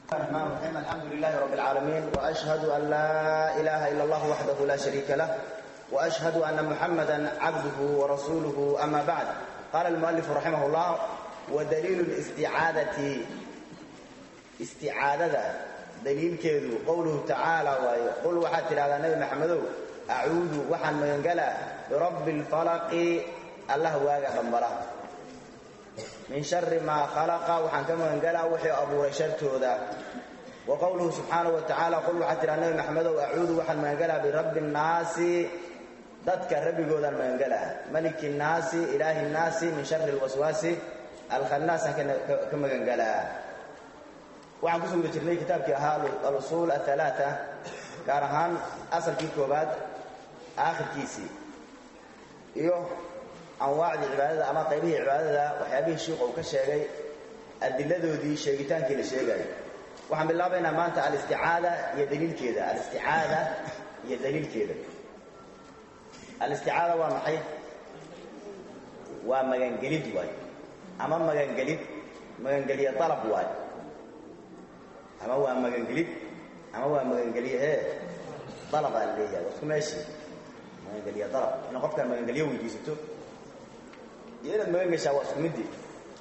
الرحمن الرحيم الحمد لله رب العالمين وأشهد أن لا إله إلا الله وحده لا شريك له وأشهد أن محمدا عبده ورسوله أما بعد قال المؤلف رحمه الله ودليل الاستعادة استعادة دليل كيدو قوله تعالى وقل وحد هذا النبي محمد أعوذ وحن من برب الفلق الله واقع بمبراه min shari maa khalaqa waxaan ka magangalaa wixii abuuray shartooda wa qowluhu subxaanahu wa tacaala qul waxaad tidhaha nabi maxamedow acuudu waxaan magangalaa birabbi nnaasi dadka rabbigoodaan magangalaa maliki nnaasi ilaahi nnaasi min shari lwaswaasi alkhannaasaan ka magangalaa waxaan kusoo guda jirnay kitaabkii ahaa alusuul athalaata gaar ahaan asalkii koobaad aakhirkiisii iyo anwaacdii cibaadada ama qaybihii cibaadada waxyaabihii shiikhu uu ka sheegay adiladoodii sheegitaankii la sheegayo waxaan bilaabaynaa maanta alisticaada iyo daliilkeeda alisticaada iyo daliilkeeda alisticaada waa maxay waa magangelid waay ama magangelid magangeliye dalab waay ama waa magangelid ama waa magangeliye ee dalabaa la leeyahay waa isku meeshii magangeliye dalab ina qofkaan magangelyo weydiisato iyo inaad magan gashaa waa isku midii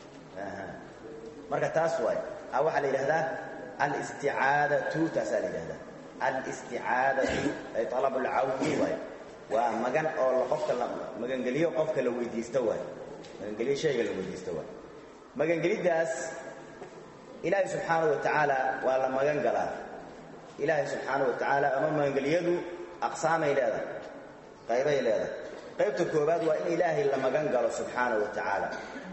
marka taas waay a waxaa la yidhahdaa alisticaadatu taasaa la yidhahdaa alisticaadatu ay alabulcawni waay waa magan oo qofka la magangeliyo qofka la weydiisto waay magangeliyo shayga la weydiisto waay magangeliddaas ilaahay subxaanahu wa tacaala waa la magan galaa ilaahay subxaanahu wa tacaala ama magangeliyadu aqsaamay leedahay qaybay leedahay qaybta koobaad waa in ilaahay la magan galo subxaanahu wa tacaala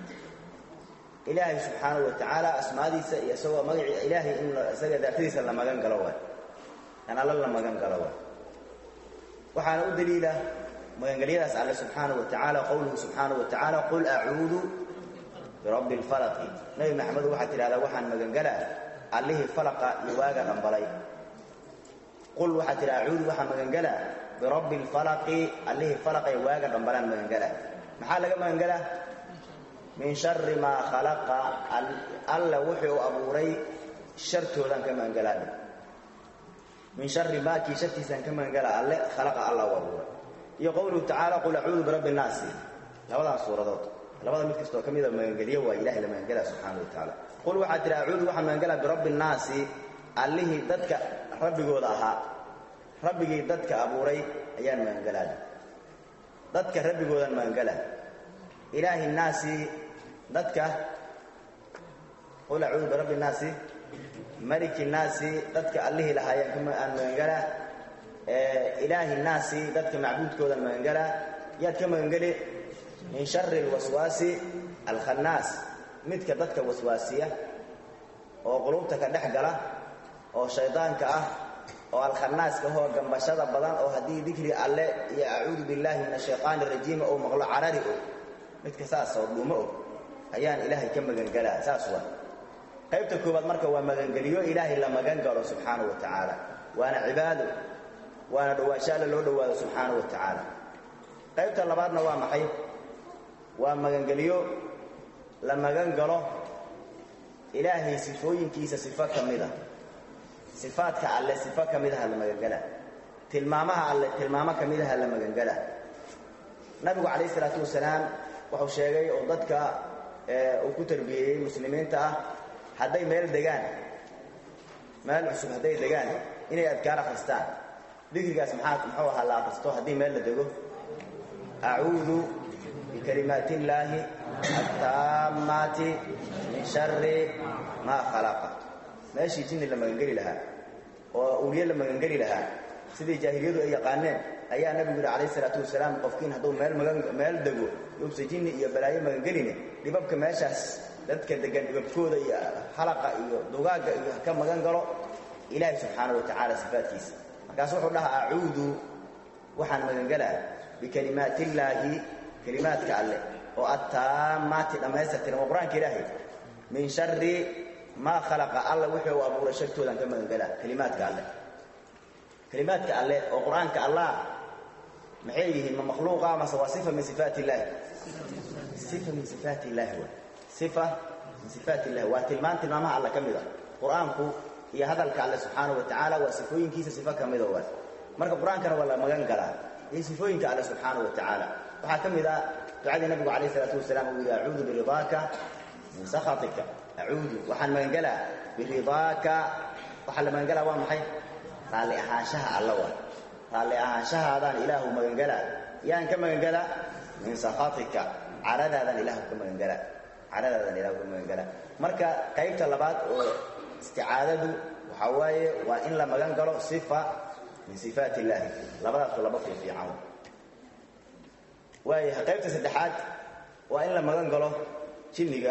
ilaahay subxaanahu wa tacaala asmaadiisa iyo isagoo magaci ilaahay in isaga daatadiisa la magan galo waay in alla la magan galo waay waxaana u daliila magangelyadaas alle subxaanahu wa tacaala qowluhu subxaanahu wa tacaala qul acuudu birabbi lfalaqi nabi maxamedu waxaad tidhahdaa waxaan magangalaa allihii falaqa iyo waaga dhambalay qul waxaad tidhaha acuudu waxaan magangalaa birabbi lfalaqi allihii falaqay waaga dhambalaan magangalaa maxaa laga magangalaa min shari maa khalaqa alla wuxuu abuuray shartoodaan ka magangalaa min shari maa kii shartiisaan ka magangalaa alle khalaqa alla u abuuray iyo qowluhu tacaala qul acuudu birabbi nnaasi labadaas suuradood labada mid kastoo ka mida magangelyo waa ilahay la magangalaa subxaana wa tacaala qul waxaad tidhaha acuudu waxaan magangalaa birabbi nnaasi allihii dadka rabbigooda ahaa rabbigii dadka abuuray ayaan magangalaa dadka rabbigoodaan magangalaa ilaahi nnaasi dadka qul acuudu birabbi nnaasi maliki nnaasi dadka allihii lahaayaan aan magangalaa ilaahi nnaasi dadka macbuudkoodaan magangalaa yaad ka magangeli min shari alwaswaasi alkhannaas midka dadka waswaasiya oo qulubta ka dhex gala oo shaydaanka ah oo alkhanaaska hoo gambashada badan oo haddii dikri alle iyo acuudu billaahi min ashaytaan arajiima ou maqlo carari og midka saas oo dhuumo og ayaan ilaahay ka magangalaa saas waa qaybta koowaad marka waa magangeliyo ilaahay la magan galo subxaanahu wa tacaala waana cibaado waana dhowaansho alle loo dhowaado subxaanahu wa tacaala qaybta labaadna waa maxay waa magangeliyo la magan galo ilaahay sifooyinkiisa sifo ka mid a sifaadka alle sifo ka midaha la magangalaa tilmaamaha alle tilmaamo ka midaha la magangalaa nabigu calayh isalaatu wasalaam wuxuu sheegay oo dadka uu ku tarbiyeeyey muslimiinta ah hadday meel degaan meel cusub hadday degaan inay adkaar akhristaan dikrigaas maxaa muxuu ahaa la akhristo haddii meel la dego acuudu bikalimaati illaahi attaammaati min shari maa khalaqa meeshii jinni la magangeli lahaa oo uliye la magangeli lahaa sidii jaahiliyadu ay yaqaaneen ayaa nabigu yidhi calayh isalaatu wasalaam qofkiin hadduu meel magan meel dego yuubsa jinni iyo balaayo magangeline dhibabka meeshaas dadka degan dhibabkooda iyo halaqa iyo dugaagga iyo ka magan galo ilaahay subxaanahu wa tacaala sifaadkiisa markaasu wuxuu dhahaa acuudu waxaan magangelaa bikalimaati illaahi kelimaadka alleh oo attaamaati dhammaystirtiran waa qur-aanka ilaahay min shari maa khalaqa alla wuxuu abuuray shartoodaan ka magangelaa kelimaadka alleh kelimaadka alleh oo qur-aanka allah maxay yihiin ma makhluuqa mase waa sifa min sifaati illaahi sifa min sifaati illaahi wa sifa min sifaati illahi waa tilmaan tilmaamaha alla ka mid ah qur-aanku iyo hadalka alle subxaanahu wa tacaala waa sifooyinkiisa sifo ka mida waa marka qur-aankana waa la magan galaa iyo sifooyinka alle subxaanahu wa tacaala waxaa ka mid ah ducadii nabigu calayh isalaatu wasalaam uu yidhi acuudu biridaaka min sakhatika acuudu waxaan magangelaa biridaaka waxaa la magangelaa waa maxay raalli ahaanshaha alla waa raalli ahaanshahaadaan ilaahu magangelaa yaan ka magangelaa min sakhatika caradaadaan ilaahu ka magangelaa caradaadaan ilaahu ka magangelaa marka qaybta labaad oo isticaadadu waxaa waaye waa in la magan galo sifa min sifaat illaahi labadaasu laba fiifiican waayahay qaybta saddexaad waa in la magan galo jinniga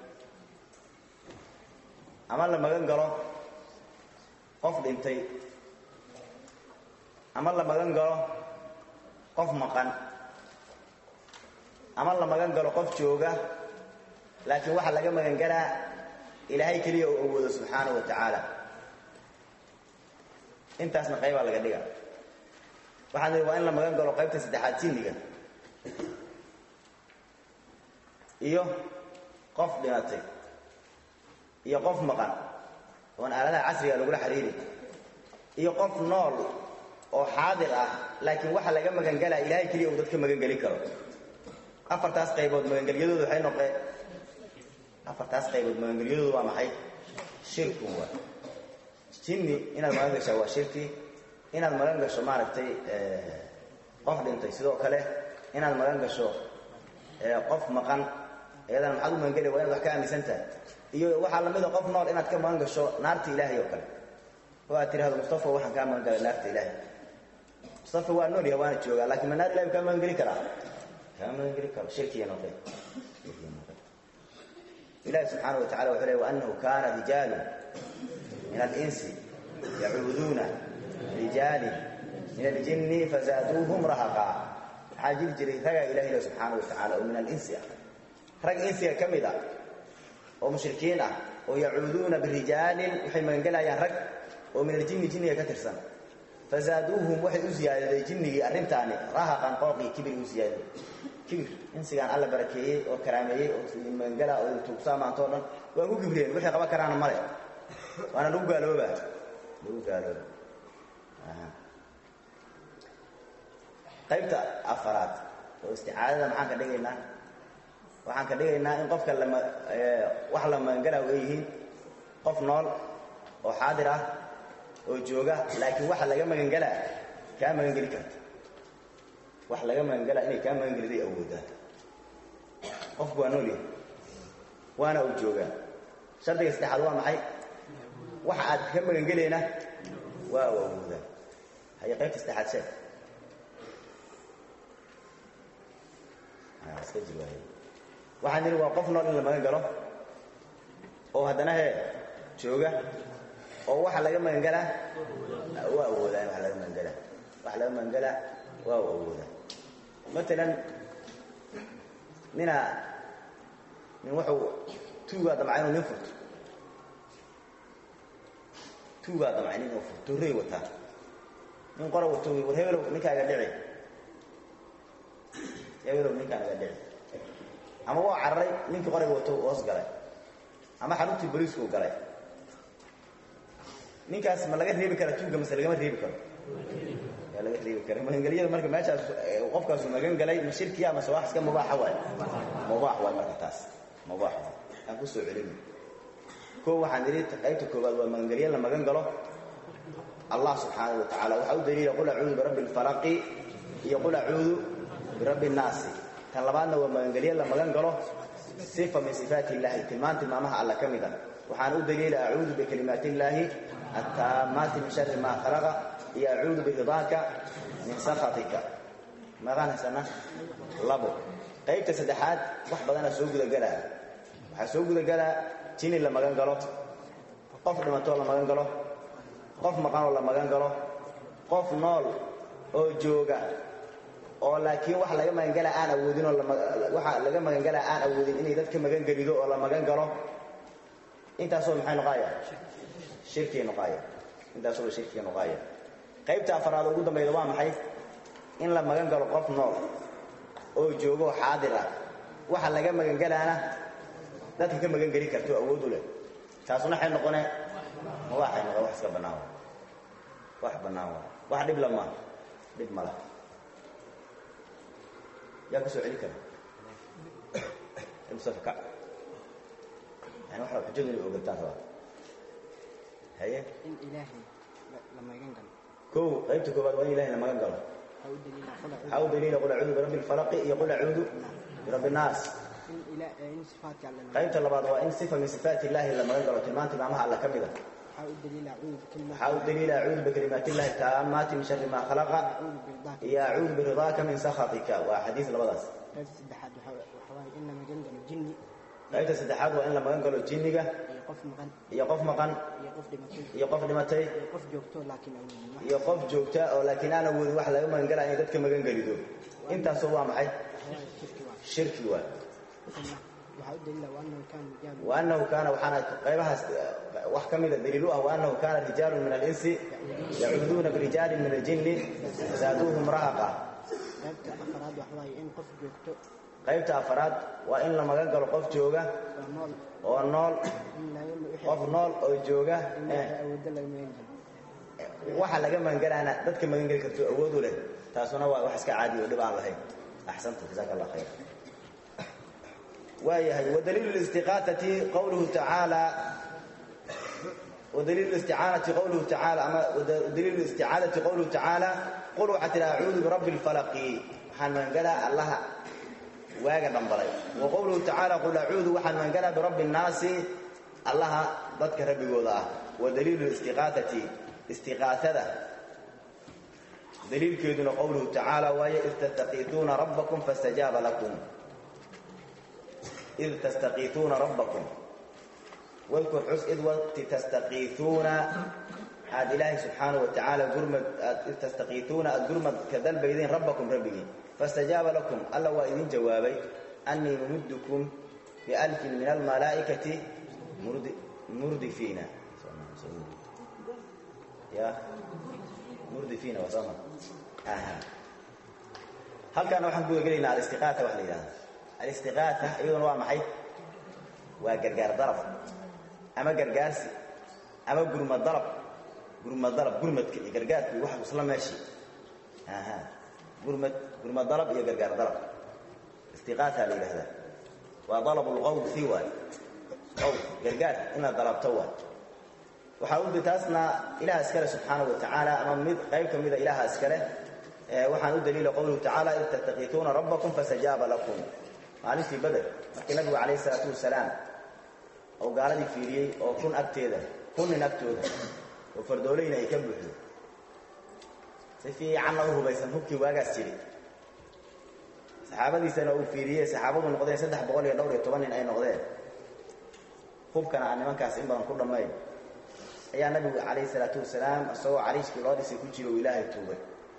ama la magan galo qof dhintay ama la magan galo qof maqan ama la magan galo qof jooga laakiin waxaa laga magan galaa ilaahay keliya uu awoodo subxaanahu wa tacaala intaasna qaybaa laga dhiga waxaan idhi waa in la magan galo qaybta saddexaad jinniga iyo qof dhimatay iyo qof maqan oon aaladaha casriga lagula xiriiri iyo qof nool oo xaadir ah laakiin waxa laga magangalaa ilaahay keliya uu dadka magangelin karo afartaas qaybood magangelyadoodu waxay noqeen afartaas qaybood magangelyadoodu waa maxay shirkun waa jinni inaad magan gashaa waa shirki inaad magan gasho maaragtay qof dhintay sidoo kale inaad magan gasho qof maqan iyadana maxaad u magangeli waa inaad wax ka aaminsan tahay iyo waxaa lamida qof nool inaad ka magan gasho naarta ilaahay oo kale oo aad tirahdo mustafa waxaan kaa magan galay naarta ilaahay mustafa waa nool yahay waana joogaa lakin ma naar ilahay kaa magan geli karaa kaa magan geli karo shirkiya noqeen ilahi subxaana wa tacala wuxuu ley waanahu kana rijaalu min alinsi yacuuduuna rijaali min aljinni fazaaduuhum rahaqa waxaa jiri jiray ragaa ilahi le subxaana wa tacala oo min alinsi ah rag insiga ka mid a oo mushrikiin ah oo yacuuduuna birijaalin waxay magangelayaan rag oo min aljinni jinniga ka tirsan fazaaduuhum waxay u ziyaadaday jinnigii arrintaani rahaqan qooqii kibir u ziyaaday kibir insigaan alla barakeeyey oo karaameeyey oo magangala oo tuugsaa maantao dhan waa ku kibriyeen wixii qaban karaana male waana lagu gaalooba lagu gaalooba qaybta afaraad oo isticaadada maxaan ka dhigaynaa waxaan ka dhigaynaa in qofka lama wax la magangalaa ay yihiin qof nool oo xaadir ah oo jooga laakiin waxa laga magangelaa kaa magangeli karta wax laga magangelaa inay kaa magangeliday awoodaan qofku waa nool yahay waana uu joogaa shardiga saddexaad waa maxay waxa aad ka magangelayna waa u awoodaan haye qaybta saddexaad sheeg iska jir waay waxaan nidhi waa qof nool in la magan galo oo haddana hee jooga oo waxa laga magangalaa waa awoodaan waa laga magangalaa waxa laga magangalaa waa u awoodaan matalan nina nin wuxuu tuugaa damca inuu nin furto tuugaa damcay nin uu furto torrey wataa nin qora wato war hebelow ninkaaga dhici hebelow ninkaaga dhici ama waa cararay ninkii qorayga wato hoos galay ama xaruntii boliisku galay ninkaas ma laga reebi kara tuuga mase lagama reebi karo yaa laga reebi kara magangelyada marka meeshaas qofkaasu magan galay ma shirkiya mase wax iska mubaaxa waay mubaax waay marka taas mubaax waay aan ku soo celini koo waxaan idhi qaybta koowaad waa magangelye la magan galo allah subxaanahu wa tacala waxaa u daliila qul acuudu birabbi alfalaqi iyo qul acuudu birabbi nnaasi tan labaadna waa magangelye la magan galo sifa min sifaati illahi tilmaan tilmaamaha alla ka mid a waxaan u daliila acuudu bikalimaati illaahi attaamaati min shari maa khalaqa iyo acuudu biridaaka min sakhatika maqaan haysana labo qaybta saddexaad wax badanaa soo gudagelaa waxaa soo gudagelaa jini la magan galo qof dhimatoo la magan galo qof maqanoo la magan galo qof nool oo jooga oo laakiin wax laga magangalaa aan awoodin oo waxa laga magangalaa aan awoodin inay dadka magangelido oo la magan galo intaasoo maxay noqaaya shirkii noqaaya intaasoo shirkii noqaaya qaybta afaraad ugu dambayda waa maxay in la magan galo qof nool oo joogo oo xaadir ah waxa laga magangalaana dadka ka magangeli karto awood u leh taasuna waxay noqone mubaaxay noqon wax iska bannaan waay wax bannaan waay wax dhib lama dhib mala yaa ka soo celi kara mustafa kac yani waxa xujadu inay ogataan rabaa haye in ilaahay la magan galo kow qaybta koowaad waa in ilahay la magan galo waxaa u daliila qul waxaa u daliila qul acuudu birabbi alfalaqi iyo qul acuudu birabbi annaas in ila in sifaadka alle la qaybta labaad waa in sifa min sifaati illaahi la magan galo tilmaanta tilmaamaha alla ka mid a waxaa u daliila acuudu bikalimaati waxaa u daliila acuudu bikalimaati illahi taamaati min shari maa khalaqa acuudu birdaaka iyo acuudu biridaaka min sakhatika waa xadiis labadaas qaybta saddexaad waxaa waxaa waaye in la magan galo jinni qaybta saddexaad waa in la magan galo jinniga iyo qof maqan iyo qof maqan iyo qof dhimatay iyo qof dhimatay iyo qof joogto laakiin awoodin wax iyo qof joogta oo laakiin aan awoodin wax laga magan galaa inay dadka magan gelido intaasoo waa maxay waxaa shirki waa shirki waa uma waxaa u daliila waanahu kaana rijaalu waanahu kaana waxaana qaybahaas wax ka mida daliil u ah waanahu kaana rijaalu min alinsi yacuuduuna birijaalin min aljinni zaaduuhum rahaqa qaybta afaraad waxa waaye in qof joogto qaybta afaraad waa in la magan galo qof jooga oo nool oo nool in laga wixii qof nool oo jooga in eh, wixii awoodda laga magan jiro waxa laga magangalaana dadka magangeli karto awood u leh taasuna waa wax iska caadi oo dhib aan lahayn axsanta jazaaka allah khayr waayahay wadaliilu listiqaatati qawluhu tacaala ودليل الاستعانة قوله تعالى أما ودليل الاستعانة قوله تعالى قل وحتى أعوذ برب الفلق حن من قال الله واجا دنبلي وقوله تعالى قل أعوذ وحن من قال برب الناس الله ضدك ربي وضع ودليل الاستغاثة استغاثة دليل كيدنا قوله تعالى وهي إذ تستغيثون ربكم فاستجاب لكم إذ تستغيثون ربكم واذكر حس إذ وقت تستغيثون عاد إلهي سبحانه وتعالى قرمت إذ تستغيثون قرمت كذل بيدين ربكم ربي فاستجاب لكم ألا وإذن جوابي أني ممدكم بألف من الملائكة مرد مردفين يا مردفين وصمت آها هل كان waxaan ku gelinaa al-istiqaata wax la yiraahdo al-istiqaata iyaduna waa maxay waa gargaar daraf ama gargaarsi ama gurmad dalab gurmad dalab gurmadka iyo gargaarku waxa isla meeshi aha gurmad gurmad dalab iyo gargaar dalab istiqaata la yiraahdaa waa dalab al-qawd fi wa qaw gargaar ina dalabto wa waxa uu taasna ilaaha iskale subhanahu wa ta'ala ama mid qayb kamida ilaaha iskale waxaan u daliila qowluhu tacaala id tattaqiituuna rabbakum fastajaaba lakum maalintii bader markii nabigu calayhi salaatu wasalaam oo gaaladii fiiriyey oo kun agteeda kun nin agtooda oo fardoolayna ay ka buuxdo si fiicanna u hubaysan hubkii waagaas jiri saxaabadiisana uu fiiriyey saxaabadu noqdeen saddex boqol iyo dhowr iyo toban nin ay noqdeen hubkana aan nimankaas in badan ku dhammayn ayaa nabigu calayhi salaatu wasalaam isagoo cariishkii loo dhisay ku jiro uu ilaahay tuugay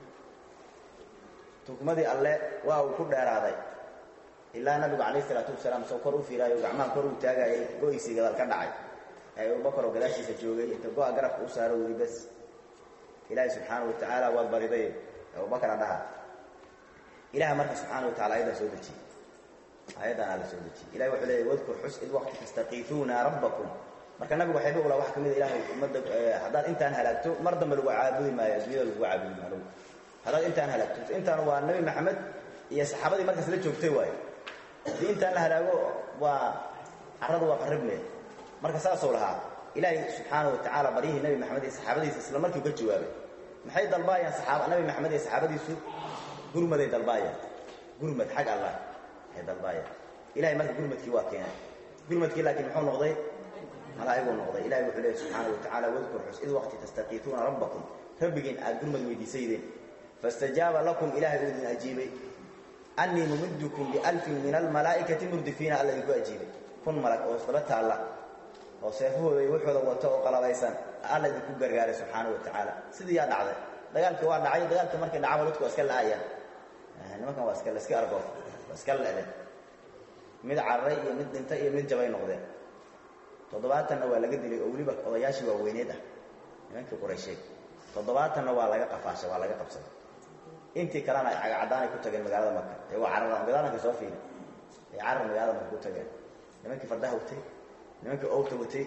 tugmadii alle waa uu ku dheeraaday ilaa nabigu calayhi salaatu wasalaam soo kor u fiiraayo gacmaha kor uu taagayay go-isii gadaal ka dhacay ee abubakar oo gadaashiisa joogay inta go-a garabka u saaro weli bas ilaahay subxaana wa tacaala waad bariday abubakara dhaha ilaha marka subxaana wa tacala ayadan soo dejiyey ayadan alla soo dejiyey ilahay wuxuu leeyahy wadkur xus id waqti tastaqiifuuna rabbakum marka nabigu waxayba ula wax ka mid ilaahay ummadda haddaad intaan halaagto mar dambe lagu caabudi maayo adduunyada lagu caabudi maayo haddaad intaan halaagto intaan waa nabi maxamed iyo saxaabadii markaas la joogtay waayo haddii intaan la halaago waa carradu waa qarribne marka saasuu lahaa ilaahay subxaana wa tacaala baryihii nabi maxamed iyo saxaabadiisa isla markii uga jawaabay maxay dalbaayaan saxaaba nabi maxamed iyo saxaabadiisu gurmaday dalbaayaan gurmad xag allah ay dalbaayaan ilahay marka gurmadkii waa keenay gurmadkii laakiin muxuu noqday malaa'iguu noqday ilahay wuxuu leeyahy subxaana wa tacaala wadkur xus id waqti tastaqiituuna rabbakum rabbigiin aad gurmad weydiisaydeen faاstajaaba lakum ilahay uu idin ajiibay annii mumiddukum bialfin min almalaa'ikati murdifiina alla idinku ajiibay kun malag oo isdaba taalla oo seefahooda iyo wuxooda wato oo qalabaysan alla idinku gargaaray subxaana wa tacaala sidii yaa dhacday dagaalkii waa dhacay dagaalkii markii dhacaba dadku waa iska la'ayaan nimankan waa iska la iska argoof waa iska le'deen mid cararay iyo mid dhintay iyo mid jabay noqdeen toddobaatanna waa laga dilay oo weliba odayaashii waaweyneed ah nimankii quraysheed toddobaatanna waa laga qafaashay waa laga qabsaday intii kalena ay cagacadaanay ku tageen magaalada maka ee waa cararaan gadaalanka soo fiiri ay carar magaalada maka ku tageen nimankii fardaha watay nimankii owta watay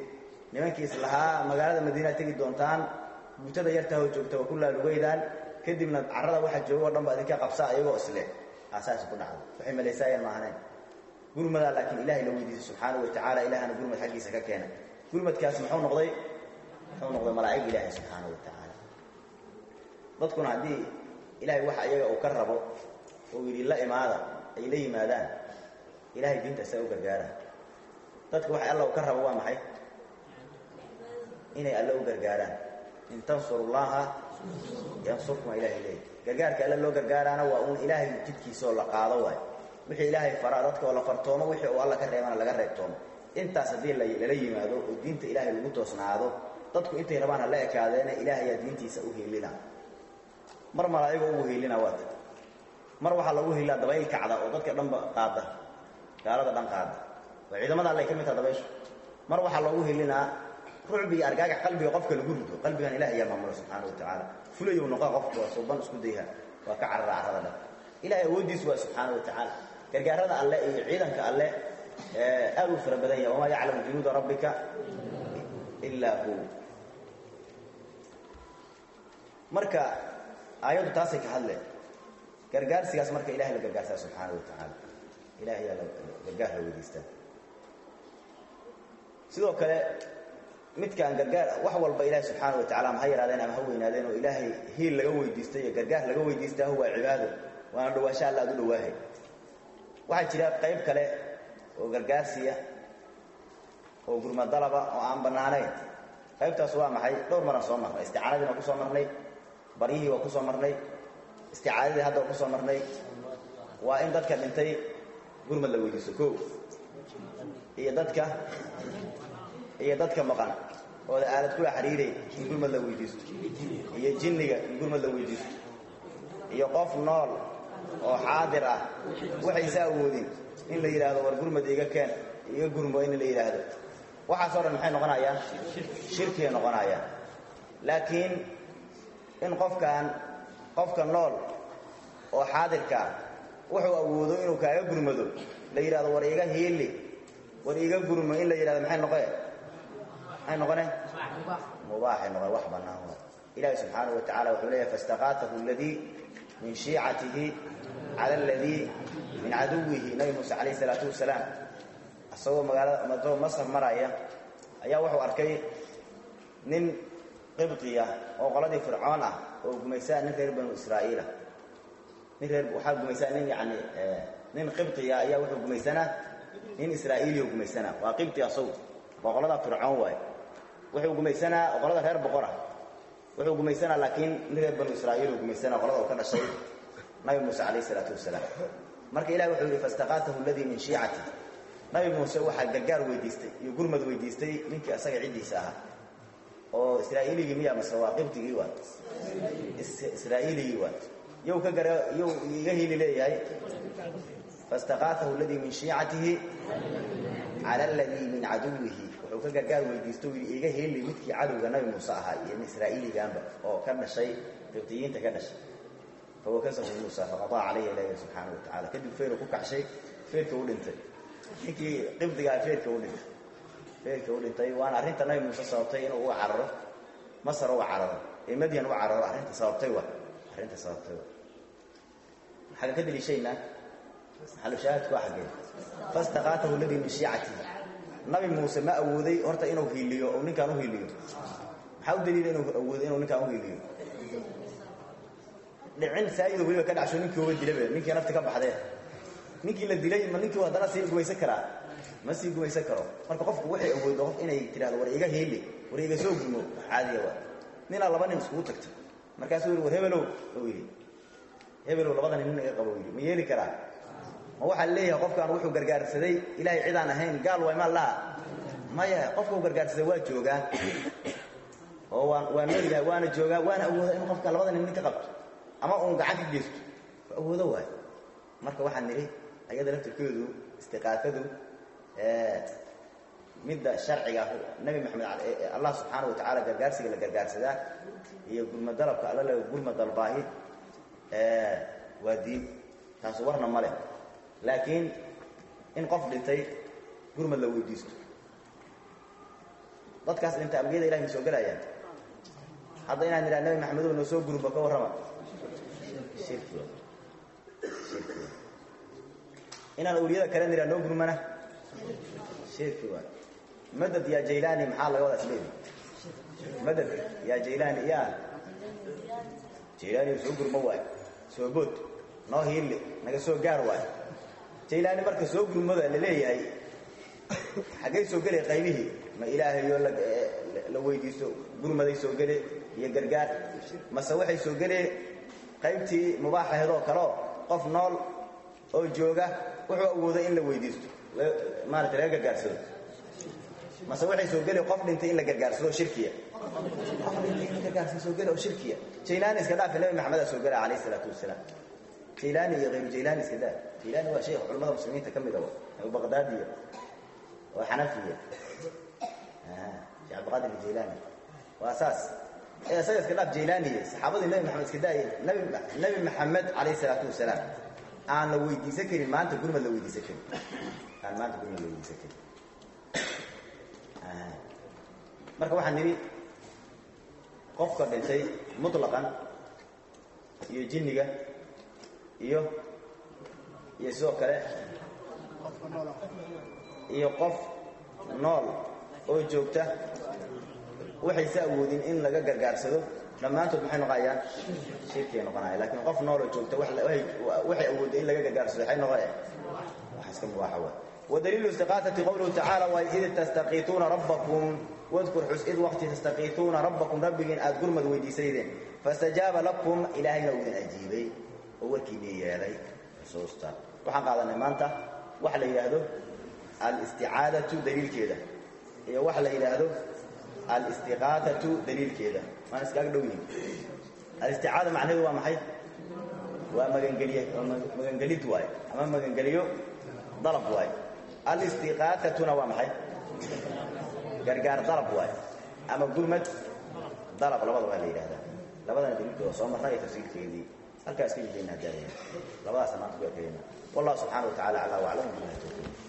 nimankii islahaa magaalada madiinaa tegi doontaan buutada yartaahoo joogta waa ku laalugeydaan kadibna carrada waxa jooga o dhan ba idinka qabsaa iyagoo isle aasaas ku dhacdo waxay malaysaayeen maahaneen gurmadaa laakiin ilahay la weydiisay subxaanahu wa tacaala ilahana gurmad xaggiisa ka keena gurmadkaas muxuu noqday muxuu noqday malaa'ig ilaahay subxaanahu wa tacaala dadkuna haddii ilahay waxa iyaga uu ka rabo oo yidhi la imaada ay la yimaadaan ilahay diinta isaga u gargaaraan dadka waxa alla uu ka rabo waa maxay inay alle u gargaaraan in tansuru llaha yansurkum waa ilahay leeyahy gargaarka alle loo gargaaraana waa uun ilaahay jidkiisa oo la qaado waay wixii ilaahay faraa dadka oo la fartoomo wixii uu alla ka reebana laga reebtoomo intaas haddii lala yimaado oo diinta ilaahay lagu toosnaado dadku intay rabaan ha la ekaadeena ilaahayaa diintiisa u hiilina mar malaa'igoo ugu hiilina waa ta mar waxaa lagu hiilaa dabayl kacda oo dadka dhanba qaada gaalada dhan qaada oo ciidamada allay ka mid taha dabayshu mar waxaa loogu hilinaa rucbi iyo argaagax qalbiga qofka lagu rido qalbigan ilaah ayaa maamula subxaana wa tacaala fulayow noqo qofku waa suuban isku dayha waa ka carara carrada dhan ilahay awooddiisu waa subxaana wa tacaala gargaarada alle iyo ciidanka alle aad u fara badan yahay wamaa yaclamu junuuda rabbika ilaa hu marka aayaddu taasay ka hadleen gargaarsigaas marka ilahay la gargaarsaa subxaana wa tacaala ilahay ayaa gargaar la weydiistaa sidoo kale midkaan gargaar wax walba ilaahi subxaana wa tacala ma ha yaraadeen ama ha weynaadeen oo ilaahay hiil laga weydiistay iyo gargaar laga weydiistaa waa cibaado waana dhawaasha alla aad u dhawaahay waxaa jira qayb kale oo gargaarsiya oo gurmadalaba oo aan bannaanayn qaybtaas waa maxay dhowr maran soo marnay isticaanadii waa ku soo marnay baryihii waa ku soo marnay isticaadadii hadda waa ku soo marnay waa in dadka dhintay gurmad la weydiisto ko iyo dadka iyo dadka maqan ooda aalad kula xiriiray in gurmad la weydiisto iyo jinniga in gurmad la weydiisto iyo qof nool oo xaadir ah waxaysa awoodin in la yidhaahdo war gurmad iga keen iga gurmo in la yidhaahdo waxaasoo dhan maxay noqonayaan shirkiyay noqonayaan laakiin in qofkan qofka nool oo xaadirkaa wuxuu awoodo inuu kaaga gurmado la yidhahdo war iga hiili war iga gurmo in la yidhahdo maxay noqe maxay noqone mubaaxay noqon wax bannaan waa ilaahi subxaanahu wa tacala wuxuu leeyahay faistaqaatahu aladii min shiicatihi cala aladii min caduwihi nabi muuse calayhi isalaatu wasalaam isagoo magaalada madoo masar maraya ayaa wuxuu arkay nin qibqiya oo qoladii fircoon ah oo gumaysaa nin reer banu israa'iila nin reer waxaa gumaysaa nin yacni nin qibqiya ayaa wuxuu gumaysanaa nin israa'iiliyo gumaysanaa waa qibti asagu waa qolada fircoon waaye wuxuu gumaysanaa qolada reer boqora wuxuu gumaysanaa laakiin nin reer banu israa'iil uu gumaysanaa qolada uu ka dhashay nabi muuse calayhi isalaatu wasalaam marka ilahi wuxuu yidhi faistaqaatahu aladii min shiicati nabi muuse waxaa gargaar weydiistay iyo gurmad weydiistay ninkii asaga ciddiisa ahaa oo israa'iiligii miya mase waa qibtigii waa israa'iiligii waa yow ka gara yow iga hili leeyahay faistaqaatahu aladii min shiicatihi cala aladii min caduwihi wuxuu ka gargaar weydiisto yidhi iga heli midkii cadowga nabi muuse ahaa iyo israa'iiligaanba oo ka dhashay qibtiyiinta ka dhashay fawakasahu muusa faqadaa calayhi ilaahi subxaana wa tacala kadib feeru ku kacshay feerka u dhintay ninkii qibdigaa feerka u dhintay feerka u dhintay waana arrinta nabi muuse sababtay inuu uga cararo masar uga cararo ee madyan uga cararo arrinta sababtay wa arrinta sababtay wa maxaa ka deliishaynaa maxalushaahadku waa xaggee fastaqaatahu aladii min shiicatihi nabi muuse ma awooday horta inuu hiiliyo oo ninkaan u hiiliyo maxaa u daliila inuu awoodo inuu ninkaan u hiiliyo dhicin saayido weliba ka dhacsho ninkii uga dilabe ninkii nafti ka baxdee ninkii la dilay ma ninkii haddana sii gumaysan karaa ma sii gumaysan karo marka qofku waxay awoodo qof inay tidhahdo war iga hiili war iga soo gumo caadiya waa ninaa laba nin iskugu tagtay markaasuu yidhi war hebelow u yidhi hebelow labada nin nin iga qabo yidhi ma yeeli karaa ma waxaa leeyahay qofkaan wuxuu gargaarsaday ilaahay cidaan ahayn gaal waay maa laha maya qofkau gargaarsaday waa joogaa oo waan waa nool yahay waana joogaa waana awooda in qofkaan labada nin nin ka qabto ama uun gacan ka geysto waa awoodo waay marka waxaan nidhi ayada laftirkeedu istiqaafadu midda sharciga nabi maxamed allah subxaana wa tacaala gargaarsiga la gargaarsadaa iyo gurmad dalabka alla la gurmad dalbaahi waa diin taasu warna ma leh laakiin in qof dhintay gurmad la weydiisto dadkaas dhinta ambiyada ilahay ma soo gelayaan hadda inaan nidhaha nabi maxamedow noo soo gurba ka warrama shirki wa shirki wa inaan awliyada kale nidhaha noo gurmana shirki wa madad yaa jaylaani maxaa laga wadaa isleedi madad yaa jaylaani yaa jaylaani soo gurma waayo soo bood noo hiille naga soo gaar waayo jaylaani marka soo gurmada la leeyahay xaggay soo gelay qaybihii ma ilaahayoo la weydiisto gurmaday soo gele iyo gargaar mase waxay soo geleen qaybtii mubaaxaheedoo kaleo qof nool oo jooga wuxuu awooday in la weydiisto maarata laga gargaarsado mase waxay soo gele qof dhintay in la gargaarsado shirkiya qof dhintay in la gargaarsado soo gele oo shirkiya jaylaani iska dhaafi nabi maxamedaa soo gela calayhi isalaatu wasalaam jaylaani iyo hayru jaylaani iska daa jaylaani waa sheekh culamada muslimiinta ka mid a abubaqdaadiya waa xanafiya sheekh abdiqaadir aljaylaani waa saas ee isaga iska dhaaf jaylaaniye saxaabadii nabi maxamed iska daayay nabi nabi maxamed calayhi salaatu wasalaam aan la weydiisan karin maanta gurmad la weydiisan karin aan maanta gurmad la weydiisan karin marka waxaan nidhi qofka dhintay mutlaqan iyo jinniga iyo iyo sidoo kale iyo qof nool oo joogta waxayse awoodin in laga gargaarsado dhammaantood maxay noqonayaan shirkiay noqonaya lakiin qof nooloo joogta waxay awoodda in laga gargaarsado waxay noqonaya wax iska mubaaxa wa wadaliilu istiqaasati qowluhu tacaala waa id tastaqiituuna rabbakum wadkur xus id waqti tastaqiituuna rabbakum rabbigiin aad gurmad weydiisaydeen fastajaaba lakum ilaahayna uu idin ajiibay oo warkiinii yeelay xusuusta waxaan qaadanay maanta waxa la yidhaahdo alisticaadatu daliilkeeda iyo waxa la yidhaahdo alistiqaatatu daliilkeeda waan iskaaga dhow yihin alisticaada macnaheedu waa maxay waa magangeliye magangelid waaye ama magangeliyo dalab waaye alistiqaatatuna waa maxay gargaar dalab waaye ama gurmad dalab labada waa la yidhahdaa labadana daliilkooda soo marna iyo tafsiirkeedii halkaa iska jidayna hadaaya labadaasa maanta ku ekeeyna wallahu subxana wa tacala aclaa waclam bilahi tawfiiq